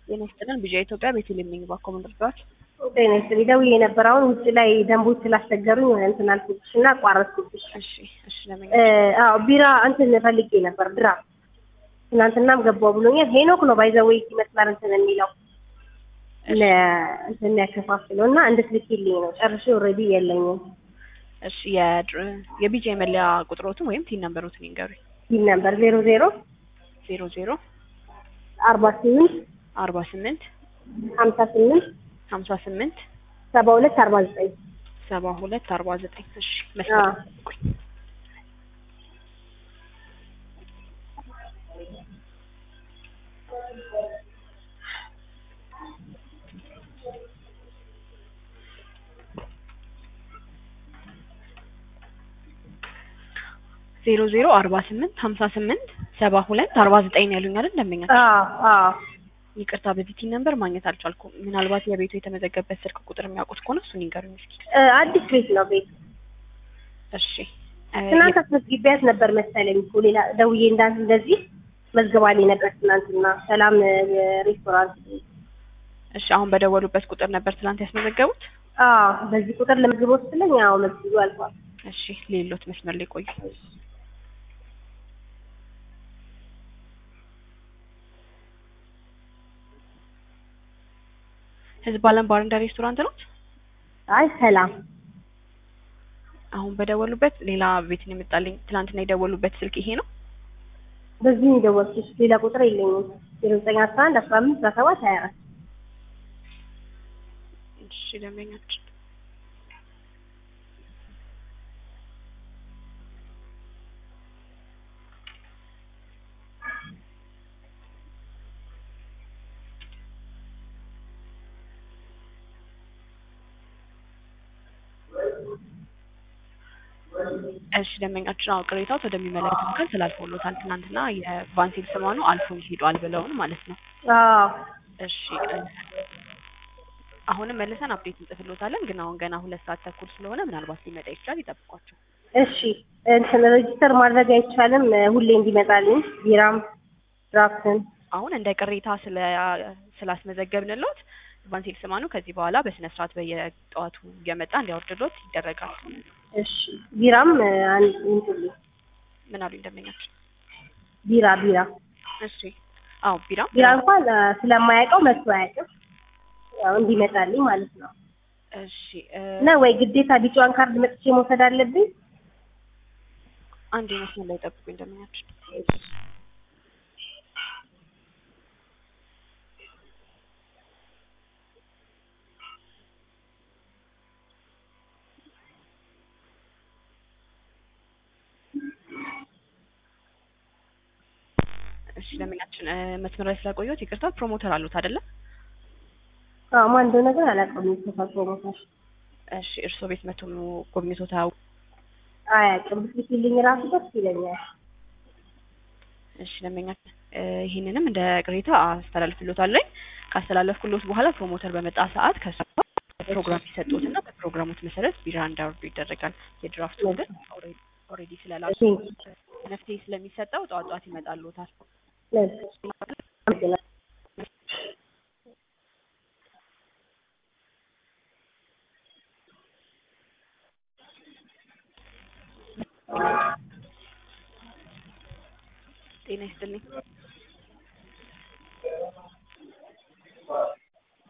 ጤና ይስጥልን ቢዣ ኢትዮጵያ ቤተልሔም ነኝ ባኮ መንደርደዋል ጤና ይስጥልኝ ደውዬ ነበር። አሁን ውጭ ላይ ደንቦች ስላስቸገሩኝ እንትን አልኩብሽ እና አቋረጥኩብሽ። እሺ እሺ ለምን አዎ ቢራ እንትን ፈልጌ ነበር ድራ ትናንትናም ገባው ብሎኛል። ሄኖክ ነው ባይዘወይ ይመስላል እንትን የሚለው እንትን የሚያከፋፍለው እና እንድትልኪልኝ ነው። ጨርሼ ኦልሬዲ የለኝም። እሺ የድር የቢጃ የመለያ ቁጥሮትን ወይም ቲን ነምበሮትን ይንገሩኝ። ይህ ነበር ዜሮ ዜሮ ዜሮ ዜሮ አርባ ስምንት አርባ ስምንት ሀምሳ ስምንት ሀምሳ ስምንት ሰባ ሁለት አርባ ዘጠኝ ሰባ ሁለት አርባ ዘጠኝ እሺ አዎ። መስመር ቆይ ዜሮ ዜሮ አርባ ስምንት ሀምሳ ስምንት ሰባ ሁለት አርባ ዘጠኝ ያሉኝ አይደል ደንበኛ አዎ አዎ ይቅርታ በዚህ ቲን ነምበር ማግኘት አልቻልኩም ምናልባት የቤቱ የተመዘገበት ስልክ ቁጥር የሚያውቁት ከሆነ እሱን ይንገሩኝ እስኪ እ አዲስ ቤት ነው ቤት እሺ እ ትናንት አስመዝግቢያት ነበር መሰለኝ እኮ ሌላ ደውዬ እንዳንት እንደዚህ መዝግባልኝ ነበር ትናንትና ሰላም እ ሬስቶራንት እሺ አሁን በደወሉበት ቁጥር ነበር ትናንት ያስመዘገቡት አዎ በዚህ ቁጥር ለመዝግቦ ስትለኝ አዎ መዝግቡ አልኳት እሺ ሌሎት መስመር ላይ ቆዩ ህዝብ አለም ባርና ሬስቶራንት ነው አይ ሰላም አሁን በደወሉበት ሌላ ቤት ነው የመጣልኝ ትናንትና የደወሉበት ስልክ ይሄ ነው በዚህ ነው የደወልኩሽ ሌላ ቁጥር የለኝም ዜሮ ዘጠኝ አስራ አንድ አስራ አምስት አስራ ሰባት ሀያ አራት እሺ ደንበኛችን እሺ ደንበኛችን አዎ ቅሬታው ወደሚመለከተው አካል ስላልፎሎታል ትናንትና የቫንሲል ስማኑ አልፎ ሄዷል ብለውን ማለት ነው አዎ እሺ እ አሁንም መልሰን አፕዴት እንጽፍሎታለን ግን አሁን ገና ሁለት ሰዓት ተኩል ስለሆነ ምናልባት ሊመጣ ይችላል ይጠብቋቸው እሺ እንትን ሬጂስተር ማድረግ አይቻልም እ ሁሌ እንዲመጣልኝ ቢራም ድራፍትን አሁን እንደ ቅሬታ ስለ ስላስመዘገብንሎት ቫንሲል ስማኑ ከዚህ በኋላ በስነ ስርዓት በየጠዋቱ እየመጣ እንዲያወርድሎት ይደረጋል እሺ ቢራም እ አንድ እንትን ምን አሉኝ ደንበኛችን ቢራ ቢራ እሺ አዎ ቢራ ቢራ እንኳን እ ስለማያውቀው መጥቶ አያውቅም ያው እንዲመጣልኝ ማለት ነው እሺ እ እና ወይ ግዴታ ቢጫዋን ካርድ መጥቼ መውሰድ አለብኝ አንድ መስመር ላይ ጠብቁኝ ደንበኛችን እሺ ደንበኛችን እ መስመር ላይ ስላቆየሁት ይቅርታ ፕሮሞተር አሉት አይደለም አዎ ማን እንደሆነ ግን አላውቀውም የተሳሰው ሞታል እሺ እርስዎ ቤት መቶ ጎብኝቶት አያውቁም አያውቅም ብትልኪልኝ ራሱ ደስ ይለኛል እሺ ደንበኛችን እ ይህንንም እንደ ቅሬታ አስተላልፍሎታለኝ ካስተላለፍኩሎት በኋላ ፕሮሞተር በመጣ ሰዓት ከሱ ፕሮግራም ሲሰጡትና በፕሮግራሙት መሰረት ቢራ እንዳወርዱ ይደረጋል የድራፍቱ ግን ኦልሬዲ ስለላሱ መፍትሄ ስለሚሰጠው ጠዋት ጠዋት ይመጣልዎታል ለዚህ